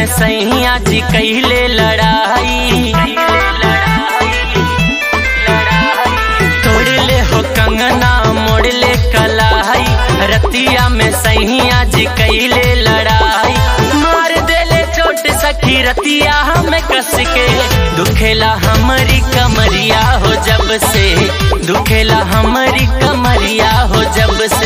में सैया जी कैले लड़ाई तोड़ ले हो कंगना मोड़ ले कलाई रतिया में सैया जी कैले लड़ाई मार देले चोट सखी रतिया हमें कस के दुखेला हमारी कमरिया हो जब से दुखेला हमारी कमरिया हो जब से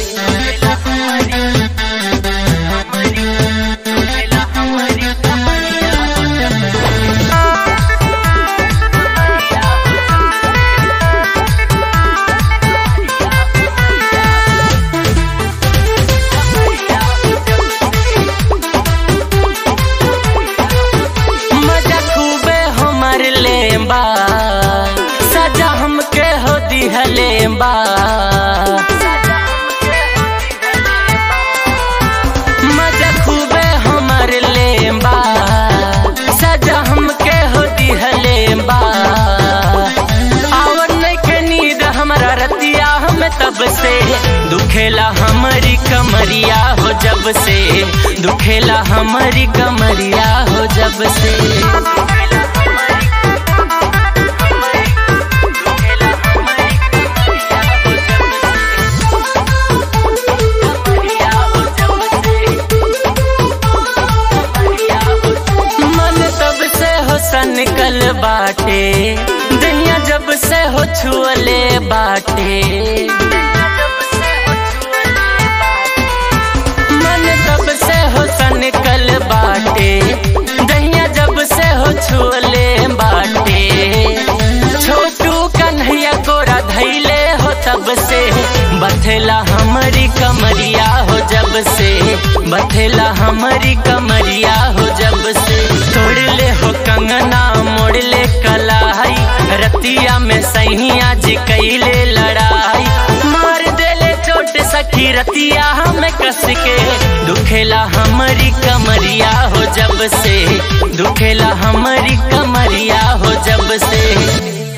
मजा खूबे हमर लेबा सजा हमके हो दिहलेबा मजा खूबे हमर लेबा सजा हमके हो दिहलेबा आवन के नींद हमरा रतिया हम तब से दुखेला हमारी कमरिया हो जब से दुखेला हमारी कमरिया हो जब से मन तब से हो सनकल बाटे दुनिया जब से हो छुअले बाटे मन तब से हो सनकल बाटे दहिया जब से हो छुअले बाटे छोटू कन्हैया गोरा धैले हो तब से बथेला हमारी कमरिया हो जब से बथेला हमारी कमरिया हो जब से तोड़ ले हो कंगना मोड़ ले कलाई रतिया में सैया जी कैले लड़ाई मार देले चोट सखी रतिया हमें कस के दुखेला हमारी कमरिया हो जब से दुखेला हमारी कमरिया हो जब से